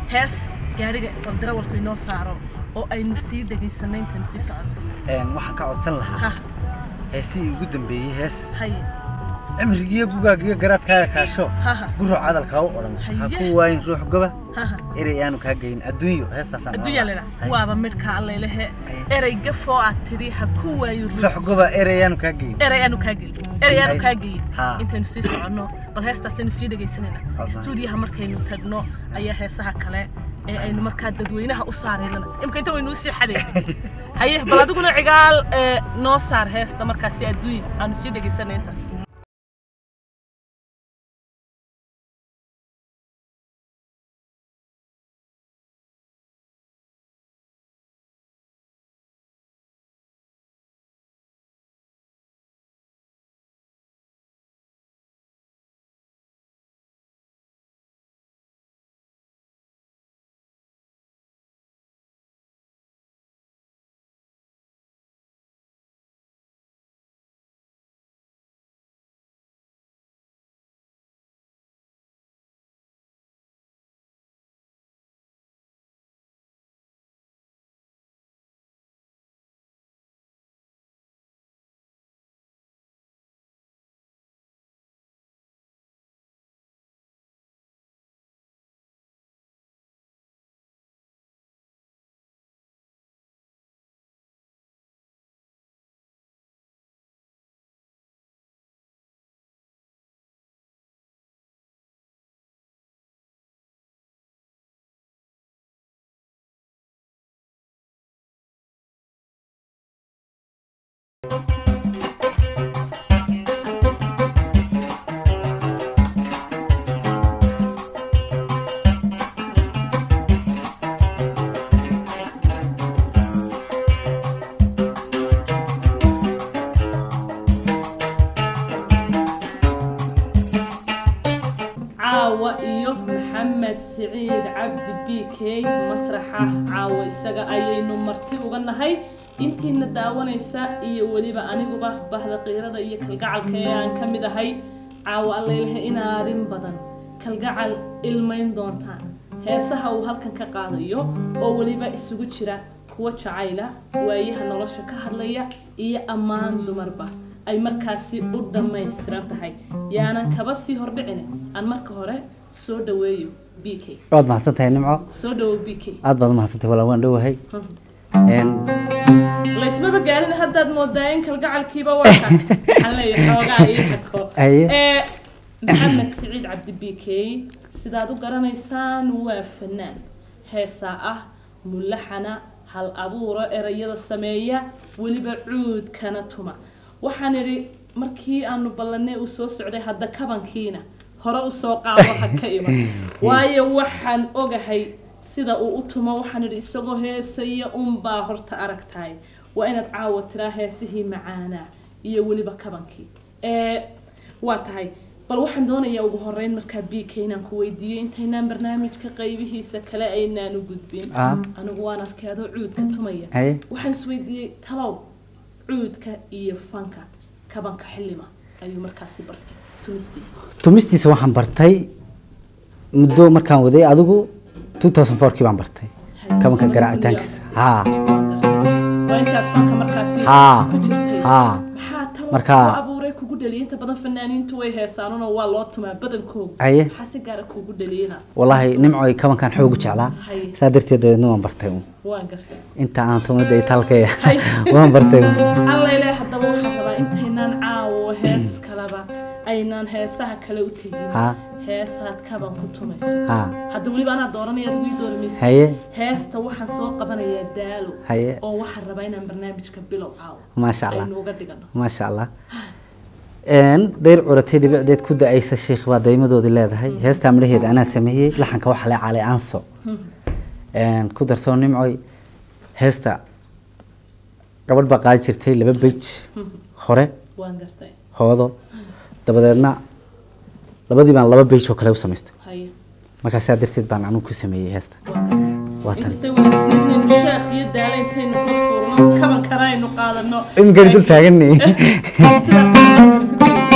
hees gaariga oo darawalku inoo saaro oo aynu sii dhegaysanay intaynu sii socono Een, waxaan ka codsan lahaa ha heesihii ugu dambeeyey hees haye cimrigiiyo gugaagiyo garaadkaaga kaasho ha ha guro cadalkaa u odhan ha Haye. ku waayin ruux goba ha ha erey aanu kaa geyin adduunyo heestaasaan adduunyaa leedaha Haye. waaba midhka allailehe Haye. erey gafoo aad tidhi ha ku waayo ruux ruux goba erey aanu kaa geyin erey aanu kaa gelin erey aanu Haye. kaa geyin Ha. intaynu sii soconno bal heestaasaynu sii dhegaysanayna Wallahi. stuudiyaha markaynu tagno ayaa heesaha kale ee aynu markaa dadweynaha u saaraynana imka inta waynu usii xadayna haye bal adiguna cigaal ee, noo saar heesta markaasi adduunya aanu sii dhegaysanay intaas caawa iyo maxamed siciid cabdi b k masraxa caawa isaga ayaynu marti uga nahay intiina daawanaysa iyo weliba aniguba bahda qiirada iyo kalgacalka ee aan ka mid ahay caawa allaylahe inaarin badan kalgacal ilmayn doontaan heesaha uu halkan ka qaadayo oo weliba isugu jira kuwa jacayla waayaha nolosha ka hadlaya iyo ammaan dumarba ay markaasi u dhammaystiran tahay yaanan kaba sii hordhicin aan marka hore soo dhaweeyo b k waad mahadsantahay nimco soo dhawow b k aad baad mahadsantahay walaa waan dhowahay Een, laysmaba gaarin haddaad moodaa in kalgacalkiiba waa ka waxaan leeyahay xoogaa ii hako Haye. ee maxamed siciid cabdi b k sidaad u garanaysaan waa fanaan heesaa ah mulaxana hal abuuro erayada sameeya weliba cuudkana tuma waxaan idhi markii aanu ballanay uu soo socday hadda kabankiina hore usoo qaado ha ka iman waayo waxaan ogahay sida uu u tumo waxaan idhi isagoo heesaya unbaa horta aragtahay waa inaad caawa tiraa heesihii macaanaa iyo weliba kabankii ee waa tahay bal waxaan doonayaa ugu horeyn markaa b k inaan ku weydiiyo intaynaan barnaamijka qaybihiisa kale aynaan u gudbin Ah. anigu waan arkay adoo cuudka tumaya haye waxaan isweydiiyey talow cuudka iyo fanka kabanka xillima ayuu markaasi bartay tumistiisa tumistiisa waxaan bartay muddo markaan waday adigu 2004 kii baan bartay kabanka garaacitaankiisa haa waa intaad fanka markaasi Haa. ku jirtay haa maxaa talo Marka- ku abuuray kugu dhaliyay inta badan fanaaniintu way heesaanunoo waa loo tumaa badankooga Haye. maxaa si gaara kugu dhaliyana walaahi nimcoy kabankan xoogu jeclaa Haye. saa darteed dabeedna waan bartay uun. waan gartay inta aan tumada iyo talkaya Haye. waan bartay uun. allayle haddaba waxaan rabaa intaynaan caawo hees kaleba aynaan heesaha kale u tegin haa heesaad kaban ku tumayso haa hadda weliba anaa dooranaya adigu ii doorimaysa haye heesta waxaan soo qabanayaa daalo haye oo waxaan rabaa inaan barnaamijka bilow caawo maasha allah aynu uga dhigano maasha allah Een, dayr curatay dhibicdeed ku da-aysa sheikh baa daymadoodii leedahay heestaa midhaheeda anaa sameeyey laxanka waxaa le calay aanso Een, ku darsoo nimcoy heesta gabadh baa qaadi jirtay laba bej hore waan gartay hoodo dabadeedna labadii baan laba bej oo kale u samaystay haye markaa saa darteed baan anugu ku sameeyey heesta waan gartay waa tan inkastay wanaagsaneed inaynu sheekh iyo daala intaynu ku fuurno kaban kana aynu qaadano imikani dul taaganay sidaas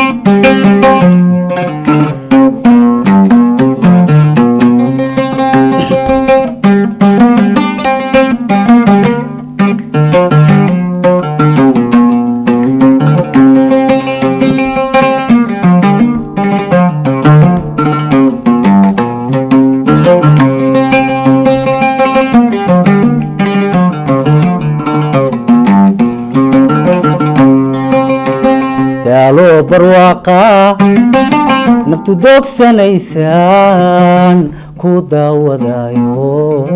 naftu doogsanaysaan ku daawadayo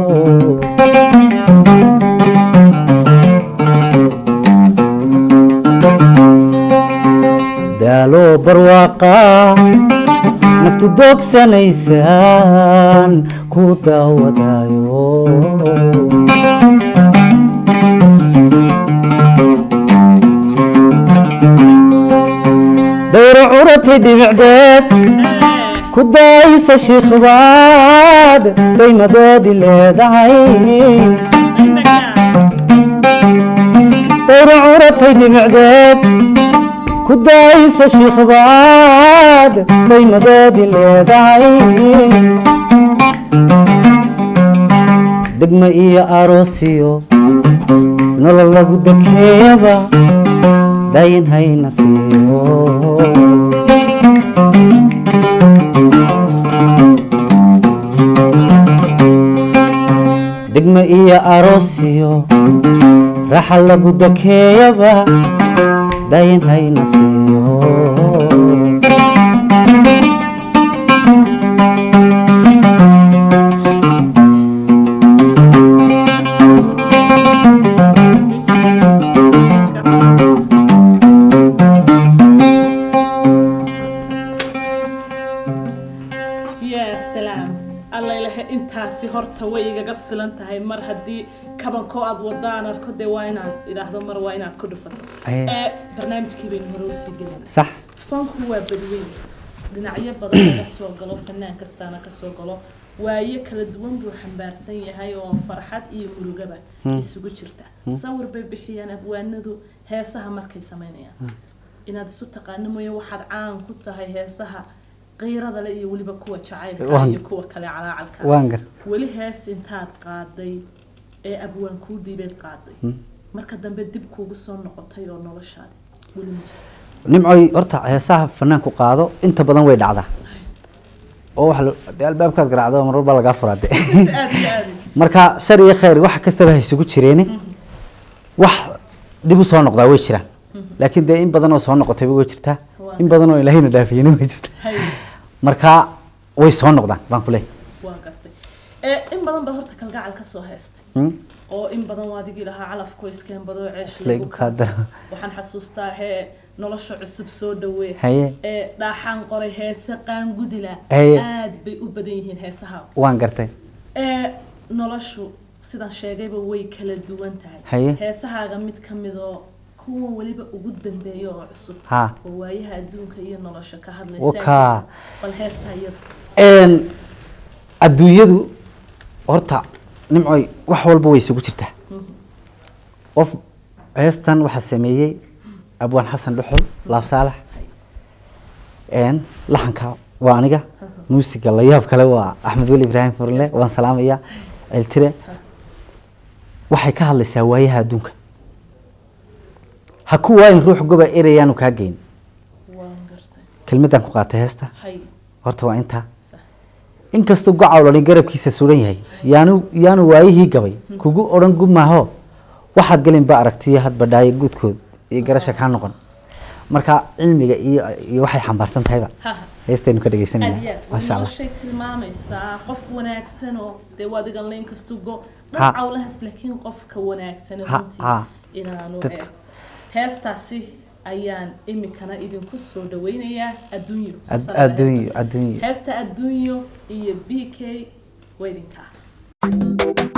daaloo barwaaqa naftu doogsanaysaan ku daawadayo dawra curatay dhibicdeed ku daaysa shiikhbaad daymadoodi leedahay dawra curatay dhibicdeed ku daaysa shiikhbaad daymadoodi leedahay degma iyo aroosiyo nolol lagu dakeeyaba dayin hayna siiyo degma iyo aroosiyo raxa lagu dakeeyaba dayin hayna siiyo yaa salaam alla ilahe intaasi horta way igaga filan tahay mar haddii kabankoo aad wadaan arko dee waa inaad idhaahdo mar waa inaad ku dhufato Aye. ee barnaamijkii baynu hore usii gelina sax fanku waa badweyn dhinacyo badan laga soo galo fanaan kastaana kasoo galo waayo kala duwan buu xambaarsan yahay oo farxad iyo murugaba isugu jirta sawir bay bixiyaan abwaanadu heesaha markay samaynayaan inaad isu taqaano mooye waxaad caan ku tahay heesaha qiirada le iyo weliba kuwa jacaylka Waan- iyo kuwa kale calaacalka waan gar weli hees intaad qaaday ee abwaan kuu dhiibeed qaaday marka dambe dib kuugu soo noqotay oo noloshaadi weli ma jirto nimcoy horta heesaha fanaanku qaado inta badan way dhacdaa oo waxa la- dee albaabkaad garaacdo mar walba lagaa furaa de aad iyo aad marka shar iyo khayr wax kastaba ha isugu jireene wax dib u soo noqdaa way jiraan laakiin dee in badan oo soo noqotayba way jirtaa Waa. in badan oo ilaahayna dhaafiyena way jirtaa hay marka way soo noqdaan baan ku leeyahay waa gartay ee in badan baad horta kalgacal ka soo haystay Hmm? oo in badan waa adigii lahaa calafku iskeen badoo ceesh Isla igu kaa daro. waxaan xasuustaa hee nolosha cusub soo dhawee Haye. ee dhaaxaan qoray heese qaangudila Haye. aad bay u badan yihiin heesaha waan gartay ee noloshu sidaan sheegayba way kala duwan tahay Haye. heesahaaga mid ka midoo kuwa weliba ugu dambeeya oo cusub Ha. oo waayaha adduunka iyo nolosha ka Wakaa. hadlaysa bal heestaa iyada Een, adduunyadu horta nimcoy wax walba way isugu jirtaa qof heestan waxaa sameeyey abwaan xasan dhuxul laab saalax een, laxanka waa aniga muusiga la yaab kale waa axmed weli ibraahim furle waan salaamaya celtire waxay ka hadlaysaa waayaha adduunka ha ku waayin ruux goba erayaanu kaa geyn waan gartay kelmadaan ku qaatay heesta hay horta waa intaa sax inkastoo gocawlani garabkiisa suran yahay yaanu yaanu waayihii gabay kugu odhan gumaaho waxaad gelinba aragtiyo hadba dhaayo guudkood iyo garasha kaa noqon marka cilmiga iyo iyo waxay xambaarsan tahayba ha ha heestaynu ka dhegeysanayna aad iyo aad maasha allah noloshay tilmaamaysaa qof wanaagsan oo dee waad igan layn kastu go Ha. dhan cawlahaas laakiin qofka wanaagsan Ha, runtii ha. inaanu Dadka. eeg heestaasi ayaan imikana idinku soo dhaweynayaa adduunyo Ad- Saas ayaa adduunyo heesta. adduunyo heesta adduunyo iyo b k weydinkaa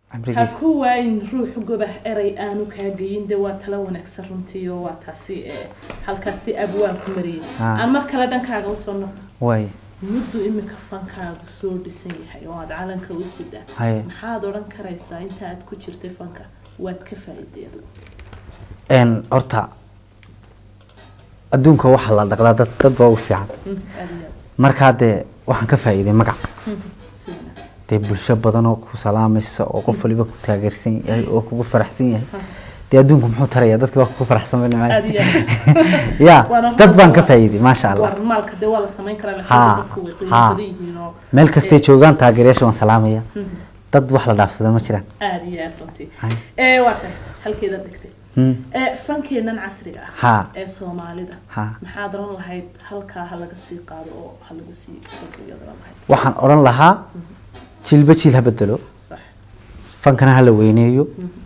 ha cimrigii ku waayin ruux gobah eray aanu kaa geyin de waa tala wanaagsan runtii oo waa taasi ee halkaasi abwaan ku mariyay Ah. aan mar kale dhankaaga usoo noqo waay muddu imika fankaagu soo dhisan yahay oo aad calanka u sidaa haye maxaad odhan karaysaa inta aad ku jirtay fanka waad ka faa'iiday adigu een horta adduunka waxaa la dhaqdaa dad dad baa u fiican Mm, aad iyo aad markaa dee waxaan ka faa'iiday magac Mm, si wanaagsan dee bulsho badan oo ku salaamaysa oo qof waliba ku taageersan yahay oo kugu faraxsan yahay dee adduunku muxuu taraya dadki waa kugu faraxsan bay aad iyo nimcay ya Waana dad baan ka waa- faa'iiday maasha allah war maalka dee waa la samayn karaa laakiin Ha, dadku way qiimo ha. badan yihiin oo meel kastay joogaan taageerayaasha waan salaamaya Mhm. dad wax la dhaafsada ma jiraan aad iyo aad runtii Hay. ee waa kan halkeeda dhigtay Hmm. ee fankeenan casriga ah Ha. ee soomaalida Ha. maxaad oran lahayd halkaa ha laga sii qaado oo ha lagu sii kordhiyaad oran lahayd waxaan odhan lahaa jilba jiil ha bedelo sax fankana ha la weyneeyo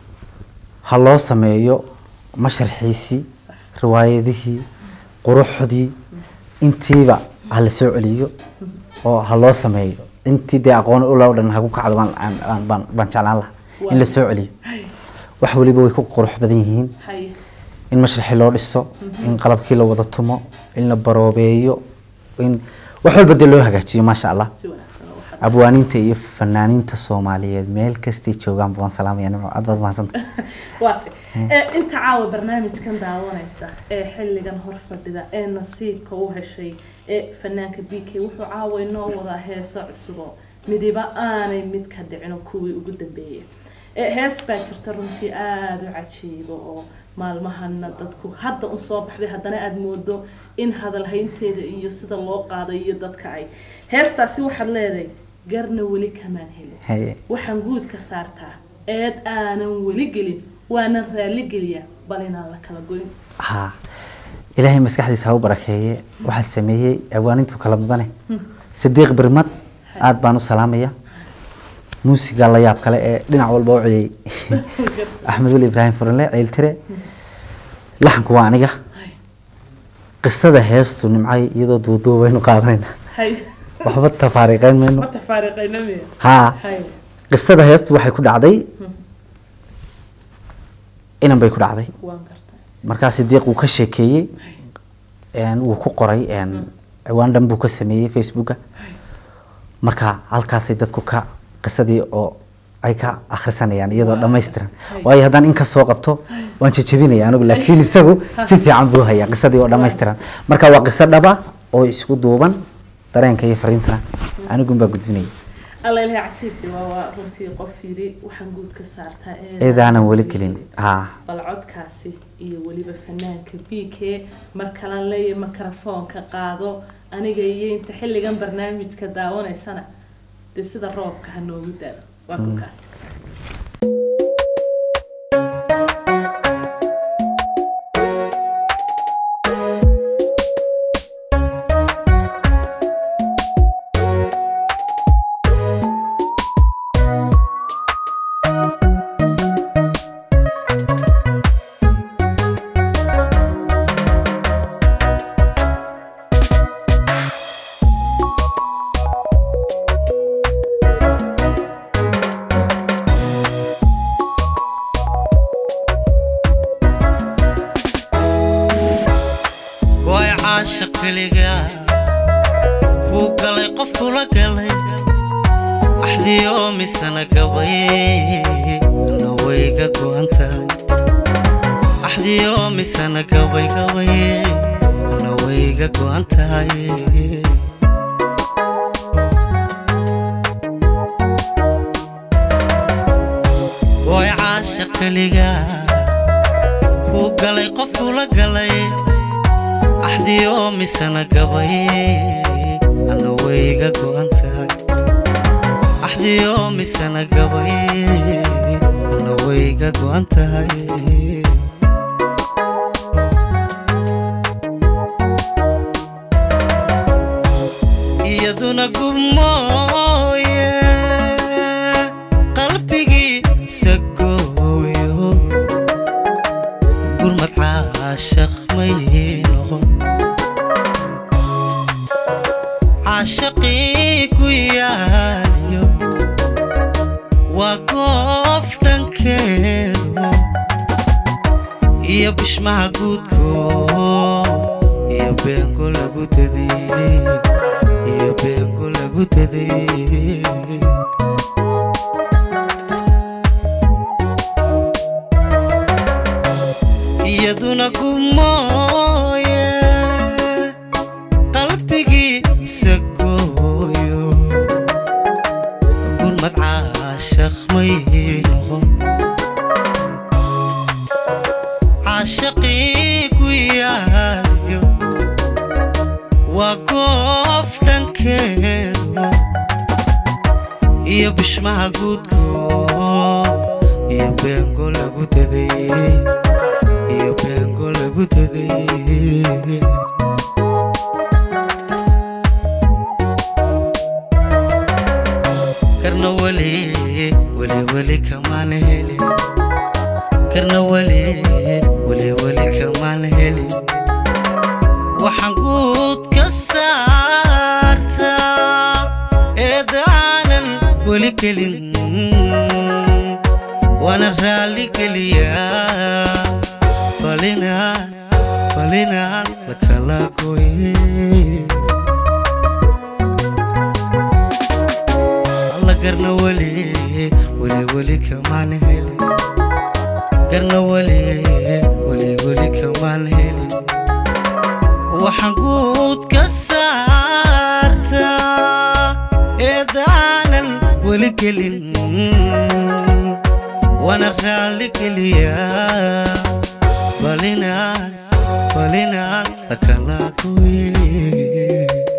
ha loo sameeyo masharxiisii sax riwaayadihii quruxdii intiiba ha la soo celiyo oo ha loo sameeyo intii dee aqoon ula o dhan hagu kacdo baan aan- aan- baan baan jeclaan lahaa in la soo celiyo hay wax waliba way ku qurux badan yihiin hay in masharxi loo dhiso in qalabkii la wada tumo in la baroobeeyo in wax walba dee loo hagaajiyo maasha allah si wanaagsan oo waxaad abwaaniinta iyo fanaaniinta soomaaliyeed meel kastay joogaan baan salaamaya nimco aad baad mahadsanta waa tay ee inta caawa barnaamijkan daawanaysa ee xilligan hor fadhida ee nasiibka u heshay ee fanaanka b k wuxuu caawa inoo wadaa heeso cusubo midiba aanay mid ka dhicin oo kuwii ugu dambeeyay ee hees baa jirta runtii aada u cajiibo oo maalmahana dadku hadda un soo baxday haddana aada moodo in hadalhaynteeda iyo sida loo qaaday iyo dadka ay heestaasi waxaad leedahay garna weli kamaan helin haye waxaan guud ka saartaa eed aanan weli gelin waanan raalli geliyaa bal inaan la kala goyn ha ilaahay maskaxdiisa ha u barakeeye waxaa sameeyey awaanintu kala mudane sadiiq birmad aad baan u salaamaya muusiga la yaab kale ee dhinac walba u ciyey axmed weli ibraahim furanle ciiltire laxanku waa aniga qisada heestu nimcay iyadoo duuduub waynu qaadanayna hay waxba tafaariiqeyn mayno ma tafaariqayna miya haa hay qisada heestu waxay ku dhacday inan bay ku dhacday waan gartay markaa sidiiq wuu ka sheekeeyey een, wuu ku qoray een, ciwaan dhan buu ka sameeyey facebooka marka halkaasay dadku ka qisadii oo ay ka akhrisanayaan iyadoo dhammaystiran waayo haddaan in ka soo qabto waan jejebinaya anigu laakiin isagu si fiican buu hayaa qisadii oo dhammaystiran marka waa qiso dhaba oo isku duuban dareenka iyo fariintana anigun baa gudbinaya alla ilahay cajiibkii waa waa runtii qof yidhi waxaan guud ka saartaa eedaanan weli gelin haa bal codkaasi iyo weliba fanaanka b k mar kalan leeya mikrofoonka qaado aniga iyo inta xilligan barnaamijka daawanaysana dee sida roobka ha noogu daado waa kukaas way caasha keliga kuu galay qof kula galay axdiyo misana gabay ana wayga go'an tahay axdiyo misana gabay gabay ana wayga go'an tahay way caasha keliga kuu galay qof kula galay axdiyo misana gabay ana wayga go'an tahay axdiyo misana gabay ana wayga go'an tahay iyaduna gubmooye qalbigiisa gooyo gurmad caashaq may noqon caashaqii ku yaaliyo waa goob iyo bishmaha guudko iyo beengo lagu daday iyo beengo lagu daday iyaduna gumooye qalbigiisa gooyo gurmad caashaq may noqon caashaqii ku yaaliyo waa goof dhankeedu iyo bishmaha guudko iyo beengo lagu daday iyo beengo lagu daday karna weli weli weli kamaan helin karna weli weli weli kamaan helin waxaan guud ka saartaa eedaanan weli gelin waana raalli geliyaa falinaan falinaan la kala gooye alla garna weli weli weli kamaan helin garna weli weli weli kamaan helin waxaan guud ka saartaa eedaanan weli gelin waana raalli geliyaa falinaan falinaan la kala gooye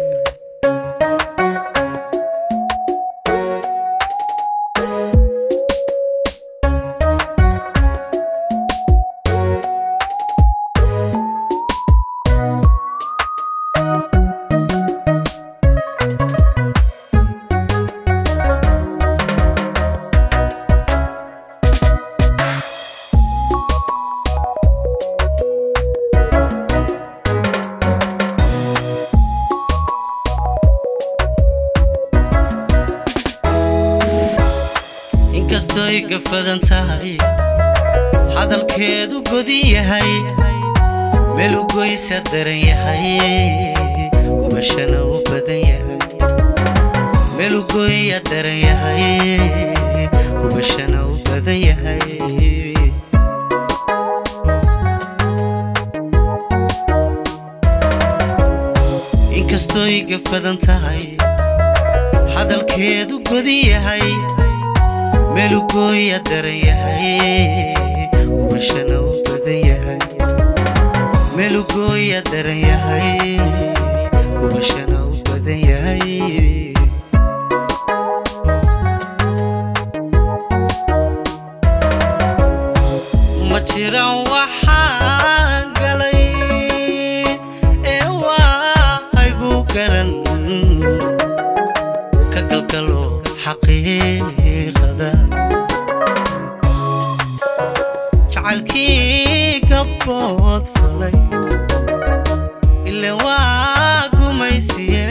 inkastoy gafadan tahay hadalkeedu godin yahay meel u goysa daran yahay gubashana u badan yahay meel u goya daran yahay gubashana u badan yahay inkastoy gafadan tahay hadalkeedu godin yahay meel u gooya daran yahay gubashana u badan yahay meel u gooya daran yahay gubashana u badan yahay ma jiraan waxaan galay ee waa igu garan ka galgalo xaqiiqada jacaylkii gabbood falay ile waa gumaysiye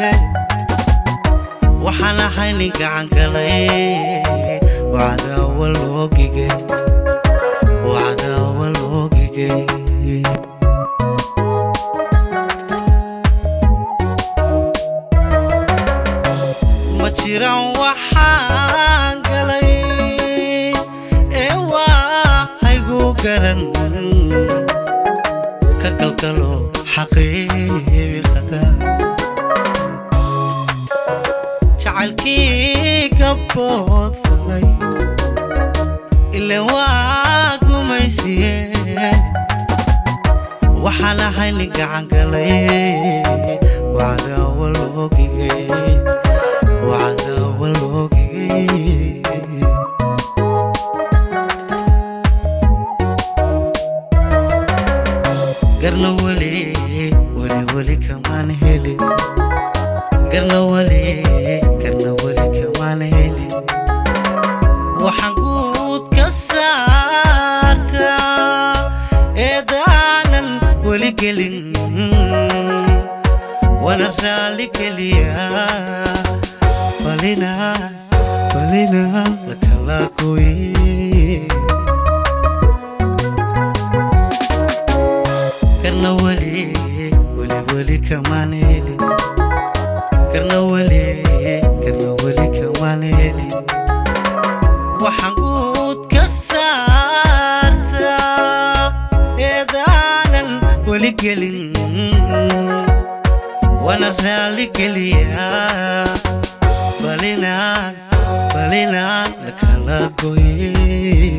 waxaan ahay nin gacan galay wacdaawa loogigay wacdaawa loogigay ma jiraan waxaan galay ee waa haygu garan ka galgalo xaqiiqada jacaylkii gabbood falay ile waa gumaysiye waxaan ahay nin gacan galay wacdaawa loogigay wacdaawa loogigay garna weli weli weli kamaan helin garna weli garna weli kamaan helin waxaan guud ka saartaa eedaanan weli gelin waana raalli geliyaa falinaa falinaa la kala gooye weli gelin waana raali geliyaa balinaan balinaan lakala goye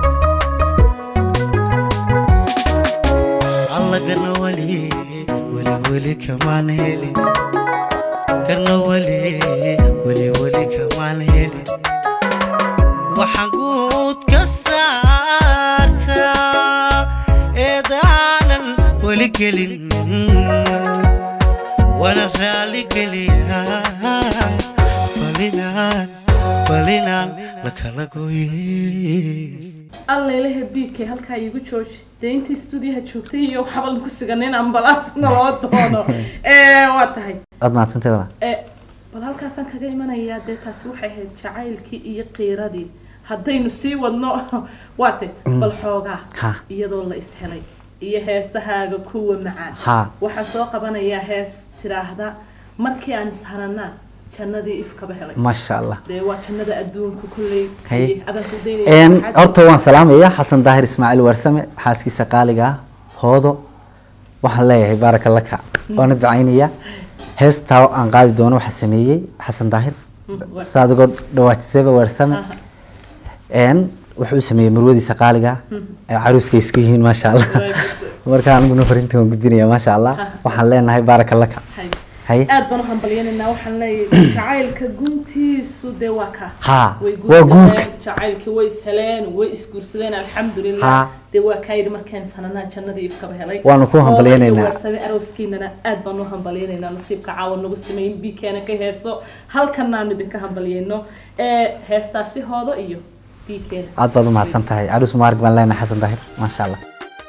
allagana weli weli weli kamaan helin kana weli weli weli kamaan helin waxaan guud ka saartaa eedaanan weli gelin waana raali geliyaa balinaan balinaan lakala goye alla ilaha biigkay halkaa iigu jooji dee intii stuudiyaha joogtay iyo waxba lagu sugan in ambalaas naloo doono Eh, waa tahay aad mahadsantahay walaal Eh, bal halkaasaan kaga imanayaa dee taasi waxay ahayd jacaylkii iyo qiiradii haddaynu sii wadno waate bal xoogaa Ha. iyadoo la ishelay iyo heesahaaga kuwa macaan Ha. waxaa soo qabanayaa hees tiraahda markii aan isharanaa jannadii ifkaba helay maasha allah dee waa jannada adduunka kulley Haye. adan ku Een, daynaya horta waan salaamaya xasan daahir ismaaciil warsame xaaskiisa qaaliga ah hoodo waxaan leeyahay baaraka laka waana ducaynaya heestaa aan qaadi doono waxaa sameeyey xasan daahir waa- saadigoo dhawaajisayba warsame Aha. een wuxuu u sameeyey marwadiisa qaaliga ah ee caruuska isku yihiin maasha allah Waa- marka aniguna farinta waan gudbinaya maasha allah waxaan leenahay baaraka laka Haye. haye aad baan u hambalyanaynaa waxaan leeyahay jacaylka guntiisu dee waa ka Ha, way waa guursadeen guurka. jacaylkii way isheleen way isguursadeen alxamdulilah Ha. dee waa kaa yidhi markaan sananaa jannadii ifkaba helay Waanu ku hambalyanaynaa. waasabe arooskiinana aad baan u hambalyanaynaa nasiibka caawa nagu sameyn biikeena ka heeso halkan aan idinka hambalyayno ee heestaasi hoodo iyo biikeena aad baad u mahadsan tahay caruus mubaarak baan leenahay xasan daahir maasha allah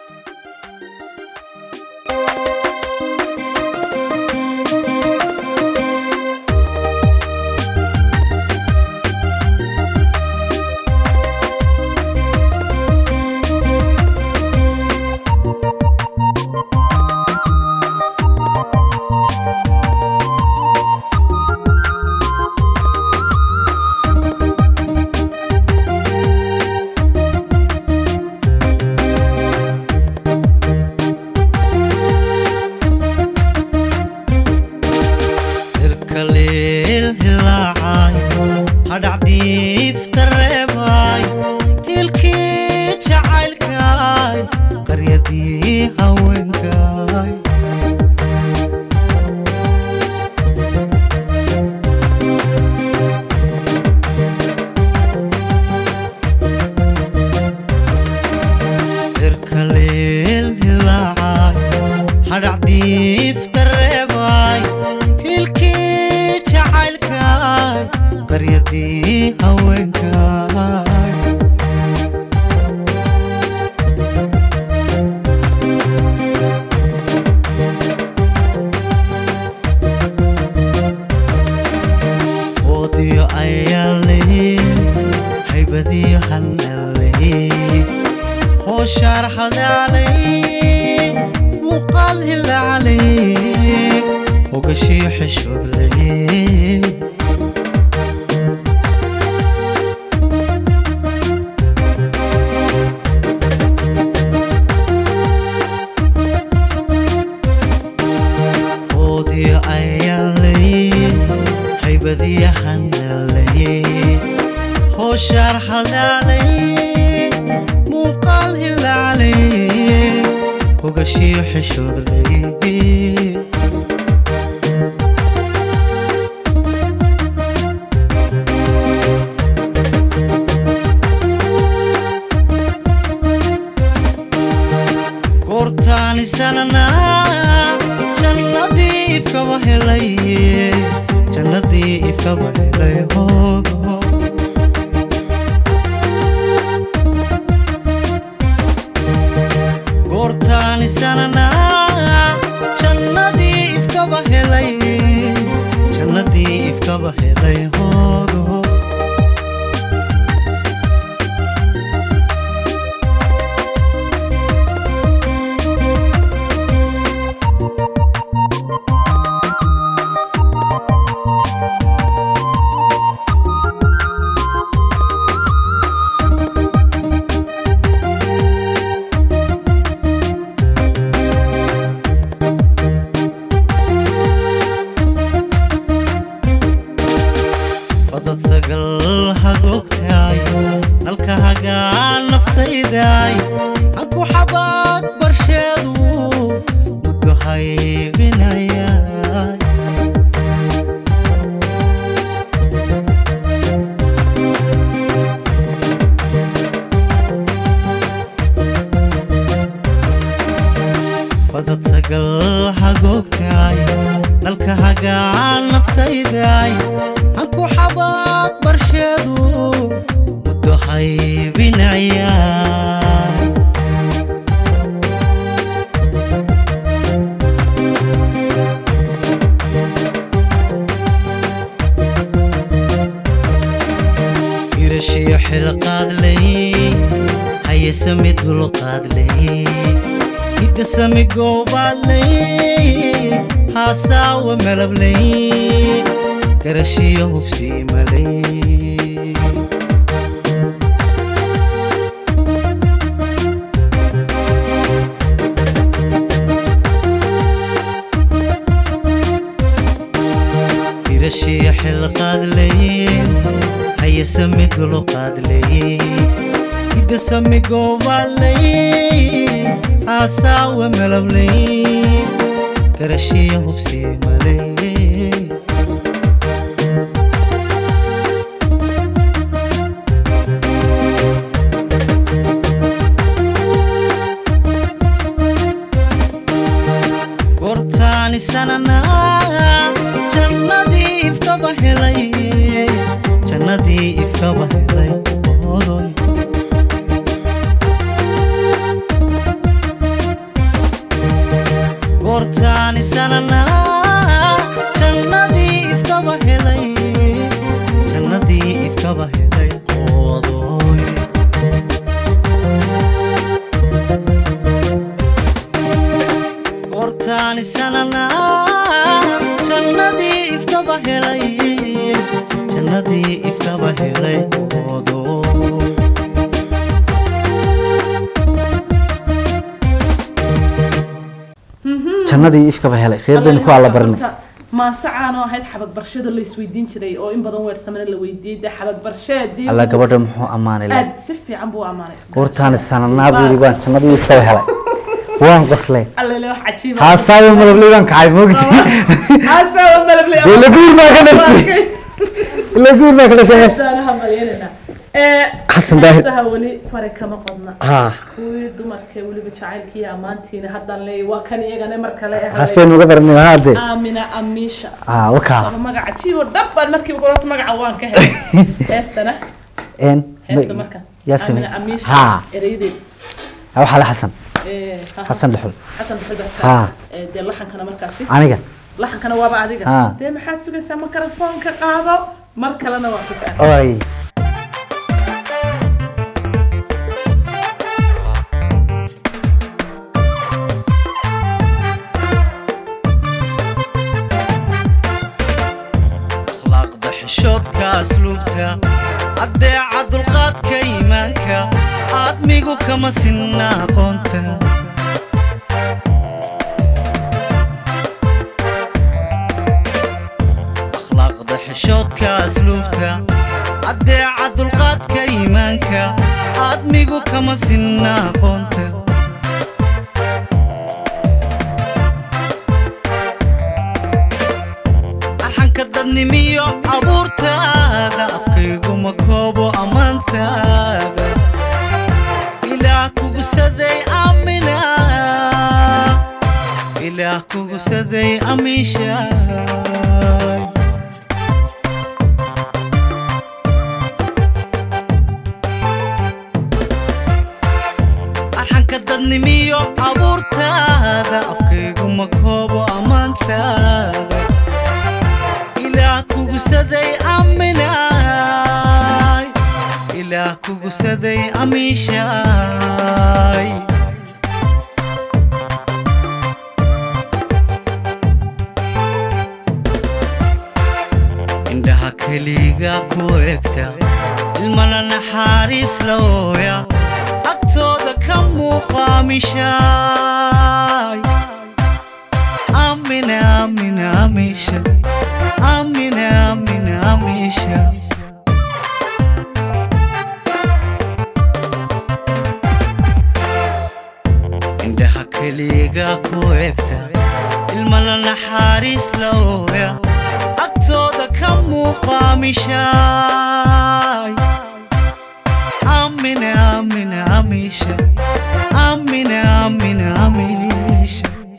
irkaleel hilaacay hadhacdiifta reebay hilkii jacaylkay qaryadii haweenkay irkaleel hilaacay hadhacdiifta reebay hilkii jacaylkay qaryadii haweenkay oodiyo ayaale haybadiyo hanale hooshaar hadaalay muuqaal hilaalay hogashii xishood leh oodiyo ayaalay haybadiyo hanalay hooshaar hadaalay muuqaal hilaalay hogashiyo xishood leh goortaani sananaa jannadii ifkaba helay jannadii ifkaba helay hoodo goortaani sananaa jannadii ifkaba helay jannadii ifkaba helay hoodo badad sagal hagoogtaay dalka hagaan naftaydaay hanku xabaad barsheedu muddo haybinayaan irashiyo xilqaadley hayesami dulqaadley hidasami goobaadley haasaawa malabley garashiyo hubsiimaley irashiyo xilqaadley hayesami dulqaadley hidasami goobaadley haasaawa malabley garashiyo hubsiimaley goortaani sananaa jannadii ifkaba helay jannadii ifkaba helay odoy goortaani sananaa jannadii ifkaba helay jannadii ifkaba helay odoy goortaani sananaa jannadii ifkaba helay jannadii ifkaba helay odoy jannadii ifkaba helay reer baynu ku alla barinay maasacaanoo ahayd xabag barshada la isweydiin jiray oo in badan weersamana la weydiiyey dee xabag barsheedii alla gabadha muxuu ammaanay le aad si fiican buu ammaanay goortaani sananaa buu yidhi waan jannadii ifkaba helay waan qoslay allele wax cajiiba haasaawa malabley baan kacay moogti haasawa malabley dee laguur baa ka dhashay laguur baa ka dhashay meesha daanaha malyanina ee Xasan Daahir. heesaha weli fare kama qodna haa kuwii dumarka weliba jacaylkii ammaantiina haddaan leeyahay waa kan iyagana mar kale ahayd haseen uga baranay haade aamina amiisha haa wakaa ama magaca jiibo dhabbaan markiiba qorota magaca waan ka helay heestana een heesta marka yaa samey aamina amiisha haa ereydeed waxaa la xasan ee ha- xasan dhexul xasan baxalbaas Haa. ee dee laxankana markaasi aniga laxankana waaba adiga Haa. dee maxaad sugaysaa makarafoonka qaado mar kalena waa ku kaa oy akhlaaqda xishoodka asluubta addeeca dulqaadka iimaanka aadmigu kama sinna aqoonta akhlaaqda xishoodka asluubta addeeca dulqaadka iimaanka aadmigu kama sinna aqoonta arxanka dadnimiyo abuurtaada afkayguma koobo ammaantaada ilaah kugusaday amina ilaah kugusaday amiishaay arxanka dadnimiyo abuurtaada afkayguma koobo ammaantaada ilaah kugusaday aminaay ilaah kugusaday amiishaay indhaha keliga ku egta ilmana naxariis looya agtooda ka muuqaamishaay amina amina amisha amina amina amisha indhaha keliga ku egta ilmana naxariis looya agtooda ka muuqaamishaay amina amina amisha amina amina amisha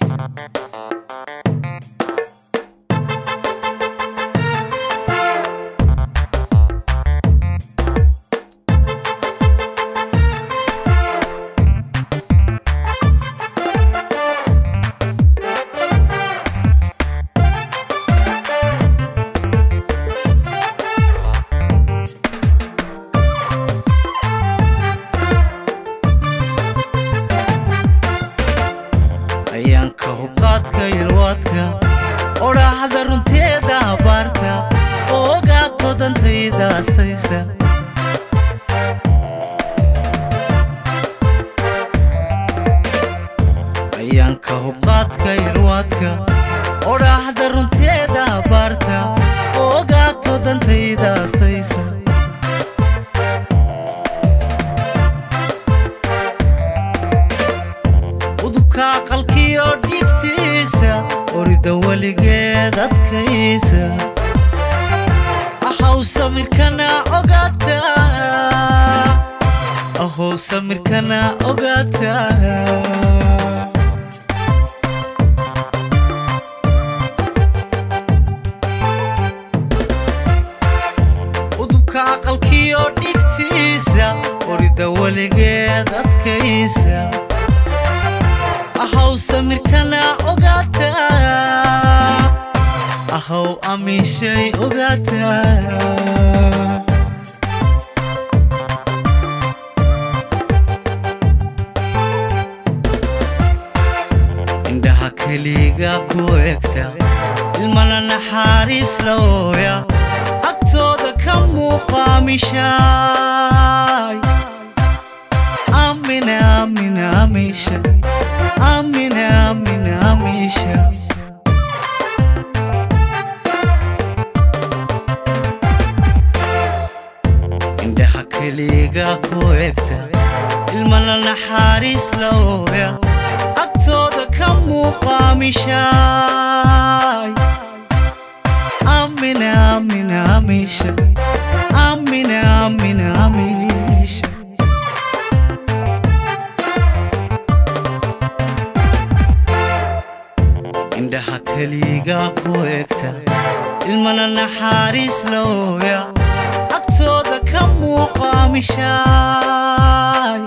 dantayda astaysa ayaanka hubqaadka ilwaadka odhaahda runteeda abaarta ogaato dantayda astaysa udubka aqalkiyo dhigtiisa orida weligeed adkaysa ahow samirkana ogaata ahow samirkana ogaata udubka aqalkiyo dhigtiisa orida weligeed adkaysa ahow samirkana ogaata ahow amiishay ogaata indhaha keliga ku egta ilmana naxariis la ooya agtooda ka muuqaamishaay amina amina amiisha amina amina amiisha indhaha keliga ku egta ilmana naxariis la ooya agtooda ka muuqaamishaay amina amina amiisha amina amina amiisha indhaha keliga ku egta ilmana naxariis la ooya agtooda ka muuqaamishaay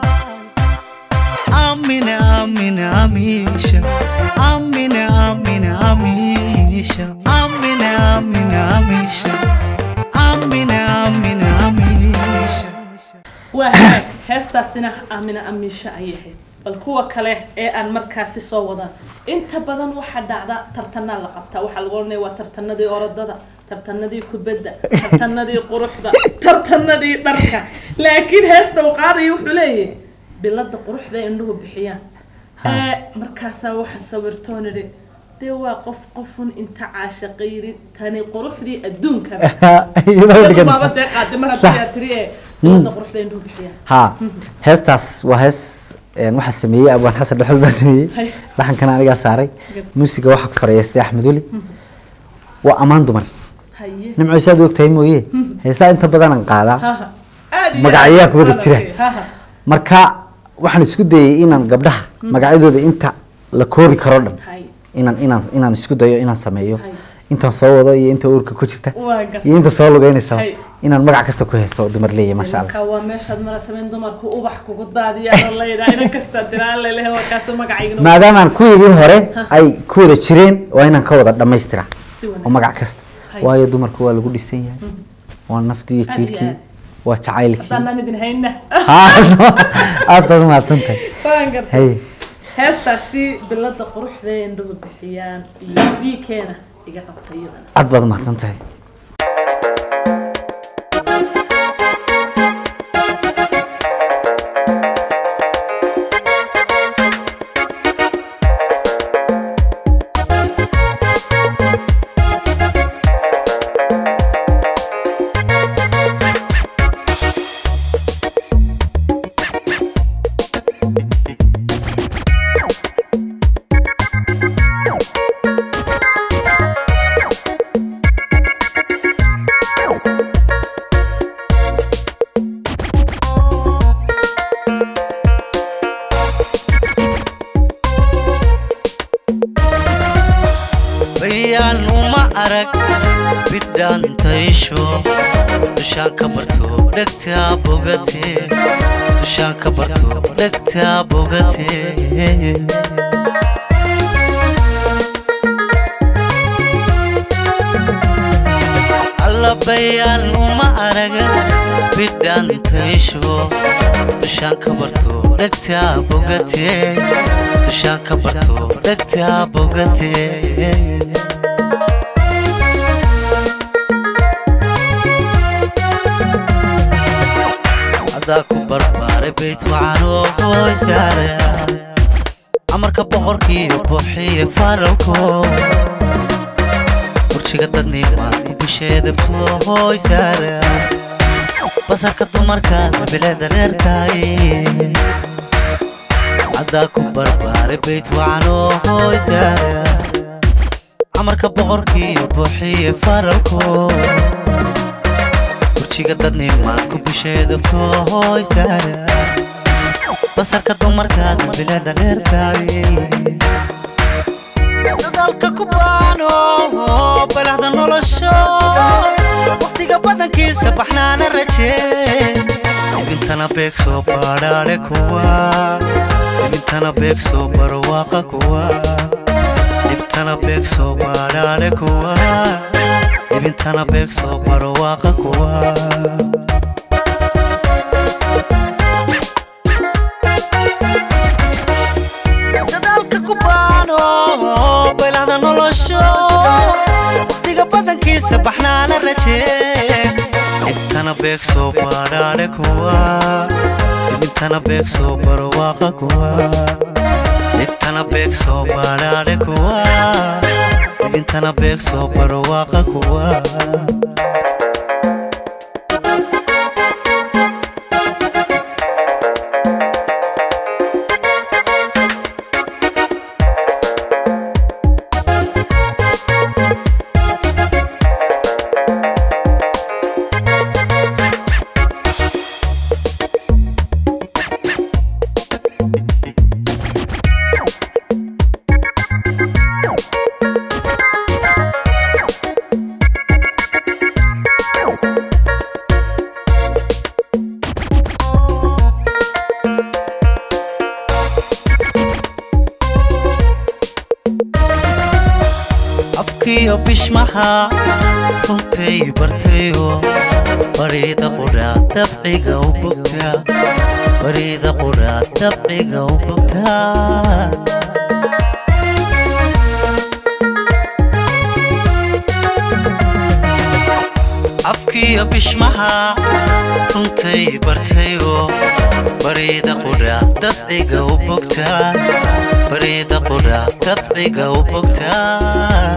amina amina amiisha amina amina amiisha amina amina amiisha amina amina amiisha waa hagaag heestaasina aamina amiisha ayay ahayd bal kuwa kale ee aan markaasi soo wadaan inta badan waxaa dhacda tartanaa la qabtaa waxaa lagu oranaya waa tartanadii orodada tartanadii kubadda tartanadii quruxda tartanadii dharka laakiin heesta uu qaadaya wuxuu leeyahay bilada quruxda ay indhuhu bixiyaan ee markaasaa waxaan sawirtoon idhi dee waa qof qofun inta caashaqayri tani quruxdii adduunka iyadoo dhigan baaba dee qaadi mar Sax. haddii tiri ee bilada quruxda ay indhuhu bixiyaan ha heestaas waa hees een, waxaa sameeyey abwaan xasan dhexol baa sameeyey Hay. dhaxankana anigaa saaray Good. muusiga waxaa ku farayeystay axmed weli waa ammaan dumar haye nimco saad og tahay mooye heesaa inta badanaan qaadaa haha aad iyo magacyaha aad ku wada baan jira. arkay. haha marka waxaan isku dayay inaan gabdhaha magacyadooda inta la koobi karo dhan haye inaan inaan inaan isku dayo inaan sameeyo Hay. intaan soo wado iyo inta uurka ku jirta waa gar iyo inta soo lugeynaysa Hay. inaan magac kasta ku heeso dumar leeyahay maasha allah marka waa meeshaad mara samayn dumarku ubax kugu daadiyaan oo layidhaa inan kastaa diraan lelehe waa kaasi magacaygana maadaamaan kuwigii hore ay ku wada jireen waa inaan ka wada dhammaystira si oo wanaagsan magac kasta Hay. waayo dumarku waa lagu dhisan yahay waa naftii iyo Aad iyo jiilkii aad. waa jacaylkii haddaanan idin hayna aad baad umahadsantahay waan gartay hay heestaasi bilada quruxda ee indhuhu bixiyaan iyo biikeena iga qabta iyadana aad baad umahadsantahay bayaan uma arag bidhaantaysho dushaan ka barto dhegtaa bogate dushaan ka barto dhegtaa bogate alla bayaan uma arag bidhaantaysho dushaan ka barto dhegtaa bogate dushaan ka barto dhegtaa bogate adaa ku barbaaray bayd wacan oo qoysaare amarka boqorkiiyo buuxiye faralko burjiga dadnimaad ku bisheedabto hoysaare basarka dumarkaad bileeda dheertahay adaa ku barbaaray bayd wacan oo hoysaare amarka boqorkiiyo buuxiye faralko burjiga dadnimaad ku bisheedabto hoysaare basarka dumarkaad bileeda dheertahay dadalka ku baano balahda nolosho waqtiga badankiisa baxnaana rajee ibintana beeg soo baadhaadhe kuwa ibintana beeg soo barwaaqa kuwa ibtana beeg soo baadhaadhe kuwa ibintana beeg soo barwaaqa kuwa dadaalka ku baano baylahda nolosho waqtiga badankiisa baxnaana rajee ibtana beeg soo baadhaadhe kuwa ibintana beeg soo barwaaqa kuwa ibtana beeg soo baadhaadhe kuwa ibintana beeg soo barwaaqa kuwa afkiyo bishmaha runtay bartayo bariida qudhaa dabciga u bogtaa bariida qudhaa dabciga u bogtaa afkiyo bishmaha runtay bartayo bariida qudhaa dabciga u bogtaa bariida qudhaa dabciga u bogtaa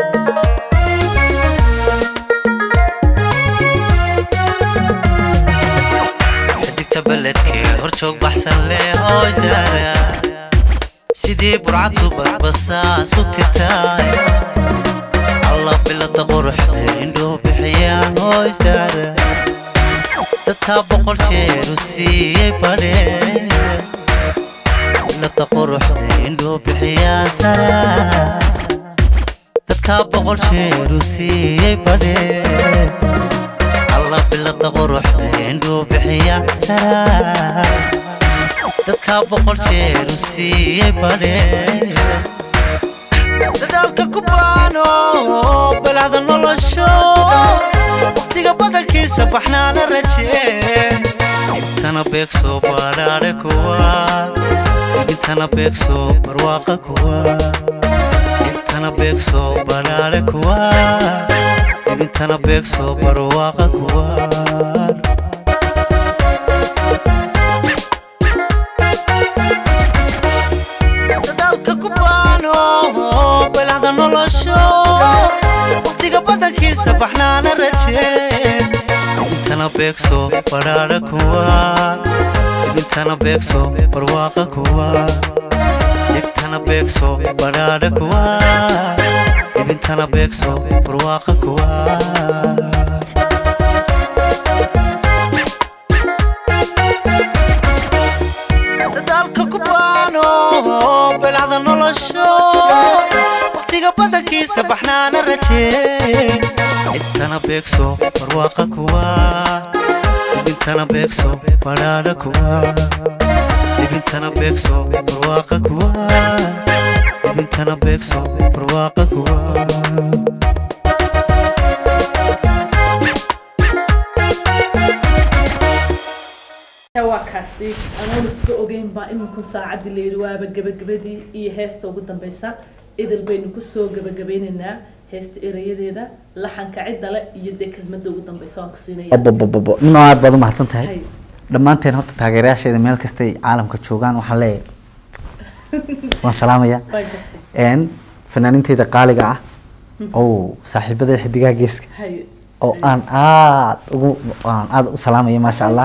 xidigta beledkee horjoog baxsan leh hoysaara sidii burcad subarbasaas u tirtaay alla bilada quruxda indhoo bixiyaan hoysaara dadkaa boqol jeer u siiyey badhee bilada quruxda indhoo bixiyaan sara dadkaa boqol jeer u siiyey badhee alla bilada quruxda indhuu bixiya sara dadkaa boqol jeer u siiyey badhee dadaalka ku baano balahda nolosho waqtiga badankiisa baxnaana rajee ibtana beeg soo baadhaadhe kuwa ibintana beeg soo barwaaqa kuwa ibtana beeg soo baadhaadhe kuwa ibintana beeg soo barwaaqa kuwa dadaalka ku baano balahda nolosho waqtiga badankiisa baxnaana rajee ibintana beeg soo badhaadhe kuwa ibintana beeg soo barwaaqa kuwa ibtana beeg soo badhaadhe kuwa ibintana beeg soo barwaaqa kuwa dadaalka ku baano balahda nolosho waqtiga badankiisa baxnaana rajee ibtana beeg soo barwaaqa kuwa ibintana beeg soo badhaadha kuwa ibintana beeg soo barwaaqa kuwa ibintana beeg soo barwaaqa kuwa waa kaasi anoon iska ogeyn baa iminkun saacaddii layidhi waaba gebagabadii iyo heesta ugu dambeysa idil baynu kusoo gebagabeynaynaa heesta erayadeeda laxanka cidda le iyo dee kelmadda ugu dambeysa waan ku siinaya bobobobo nimco aad baad u mahadsan tahay Hay. dhammaanteen horta taageerayaasheeda meel kastay caalamka joogaan waxaan leeyahay waan salaamaya Waa gartay. een fanaaniinteyda qaaliga ah oo saaxiibada xidigaha geeska Haye. oo aan aad ugu aan aad u salaamaya maasha allah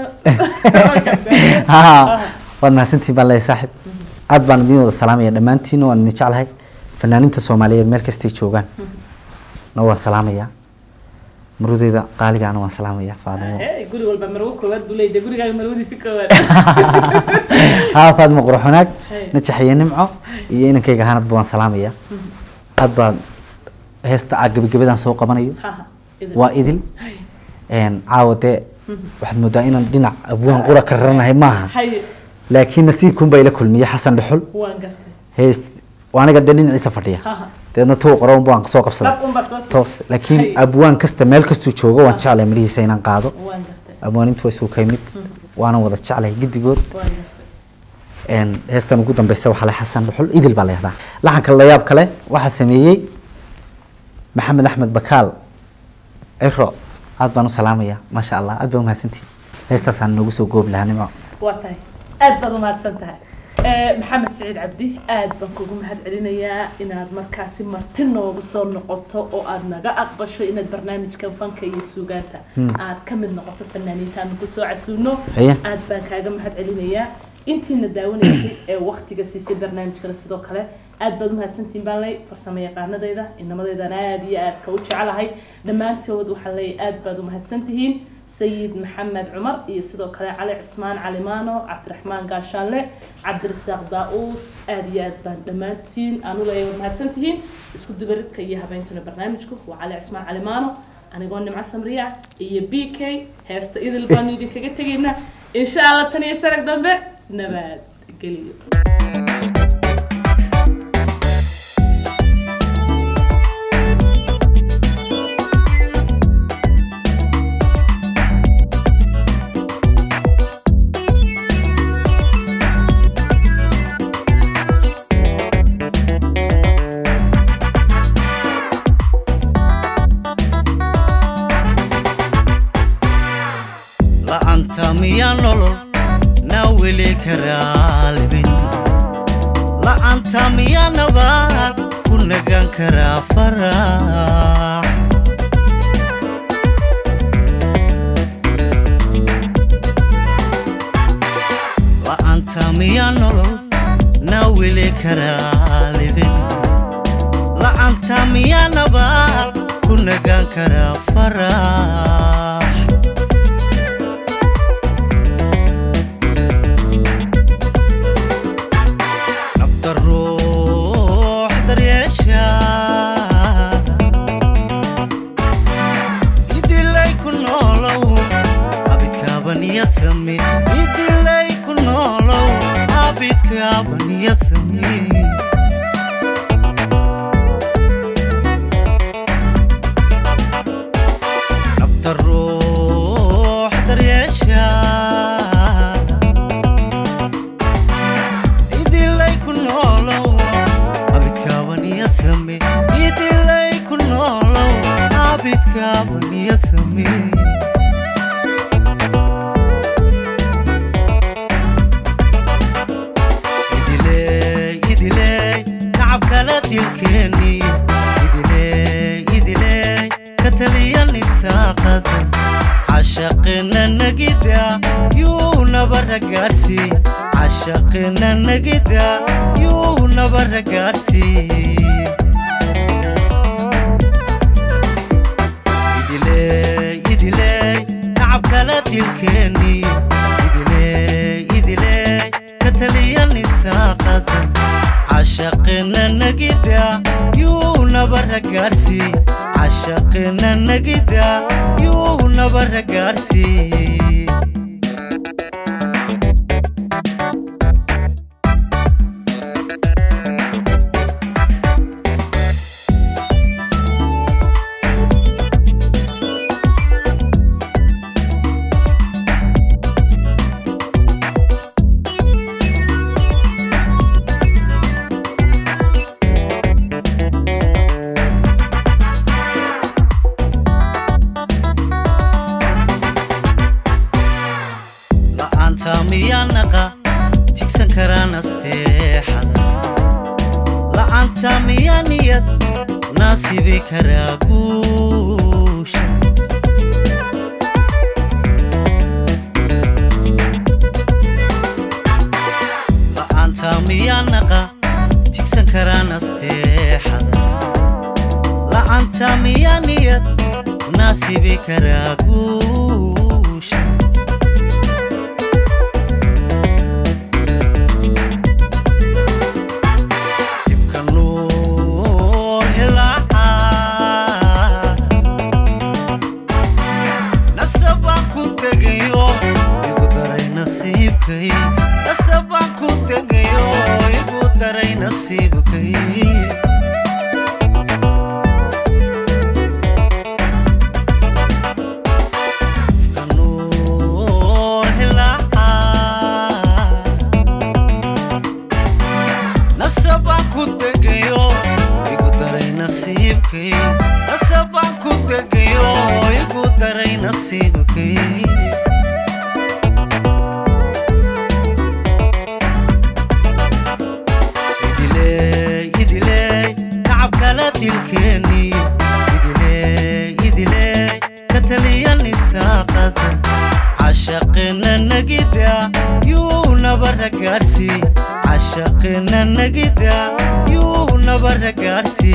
Ha, waad mahadsantihin baan leeyahay saaxib aad baan idin wada salaamaya dhammaantiin waan idin jeclahay fanaaniinta soomaaliyeed meel kastay joogaan na waan salaamaya marudeyda qaaligaana waan salaamaya faadimo Hey, guri walba marwo koowaad buu leeyahay gurigaaga marwadiisi koowaad haa faadimo qurxunaag Hey. najaxiye nimco iyo inankayga hanadba waan salaamaya aad baan heesta aa gebagabadaan soo qabanayo Ha, ha, idin. waa idil Haye. een caawa dee waxaad moodaa inaan dhinac abwaan qura ka raranahay maaha Haye. laakiin nasiibkun baa ila kulmiyey xasan dhuxul waan gartay hees waa aniga dee dhinaciisa fadhiya Ha, ha. deedna tuu qoran baan soo qabsaday Dhab un baad soo siisay. toos laakiin Haye. abwaan kasta meel kastuu joogo waan jeclahay midhihiisa inaan qaado waan gartay abwaanintu way suu kaymid waana wada jeclahay giddigood waan gartay een heestan ugu dambeysa waxaa le xasan dhuxul idil baa leehdaa laxanka layaab kale waxaa sameeyey maxamed axmed bakaal ciro aad baan u salaamaya maasha allah aad baa umahadsantihi heestaasaan noogu soo goobi lahaa nimco waa tahay aad baad umahadsan tahay Eh, maxamed siciid cabdi aad baan kugu mahad celinayaa inaad markaasi marti noogu soo noqoto oo aad naga aqbasho inaad barnaamijkan fanka iyo suugaanta aad ka mid noqoto fanaaniintaan kusoo casuuno Haye. aad baan kaaga mahad celinayaa intiina daawanaysay ee waktiga siisay barnaamijkana sidoo kale aad baad umahadsantihiin baan ley farsamo yaqaanadayda inamadeydaan aad iyo aad ka u jecelahay dhammaantood waxaan leeyahay aad baad umahadsantihiin sayid maxamed cumar iyo sidoo kale cali cusmaan calimaano cabdiraxmaan gaashaanle cabdirasaaq daa-uus aad iyo aad baan dhammaantiin aan u leeyahay waad mahadsantihiin isku dubaridka iyo habeentuna barnaamijku waa cali cusmaan calimaano anigoo nimco samriya iyo b k heesta idil baanu idinkaga tegaynaa insha allah tan iyo sarag dambe nabad geliyo la'aanta miyaa nolol naa weli karaa libin la'aanta miyaa nabaad ku nagaan karaa farax la'aanta miyaa nolol naa weli karaa libin la'aanta miyaa nabaad ku nagaan karaa farax nafta ruux daryeesha idilay ku noolow abidkaaba niyad sami idilay ku noolow abidkaaba niyad sami nafta ruux daryeesha idilay ku noolow abidkaaba niyad same idilay ku noolow abidkaaba niyad same idiley idiley tacab kala dilkeeniyo idiley idiley ka taliyan intaa qadan cashaqina nagida yuu nabara gaadhsii cashaqina nagida yuu nabara gaadhsii idiley idiley tacab kala dilkeeniyo idiley idiley ka taliyan intaa qadan cashaqina nagida yuu nabara gaadhsii cashaqina nagida yuu nabara gaadhsii naasibi karaa guusha la'aanta miyaa naqa tigsan karaa nasteexada la'aanta miyaa niyad naasibi karaa guusha dibka nuur hilaaca nasabaan ku tegayo igu daray nasiibkay nasabaan ku tegayo igu daray nasiibkay dibka nuur hilaaca nasabaan ku tegayo igu daray nasiibkay nasabaan ku tegayo igu daray nasiibkay idiley idiley tacab kala dilkeeni idiley idiley ka taliyan intaaqada cashaqina nagida yuu nabara gaadhsi cashaqina nagida yuu nabara gaadhsi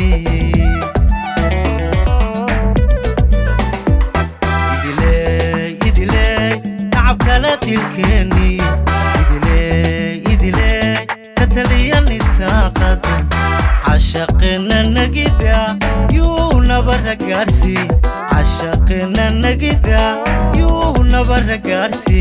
idiley idiley tacab kala dilkeeni idiley idiley ka taliyan intaaqada cashaqina nagida yuu nabara gaadhsi cashaqina nagida yuu nabara gaadhsi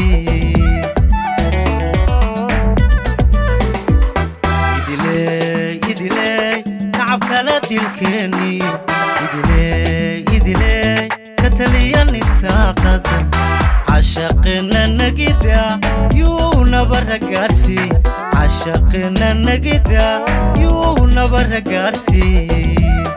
idiley idiley tacab kala dilkeeni idiley idiley ka taliyan intaaqada cashaqina nagida yuu nabara gaadhsi cashaqina nagida yuu nabara gaadhsi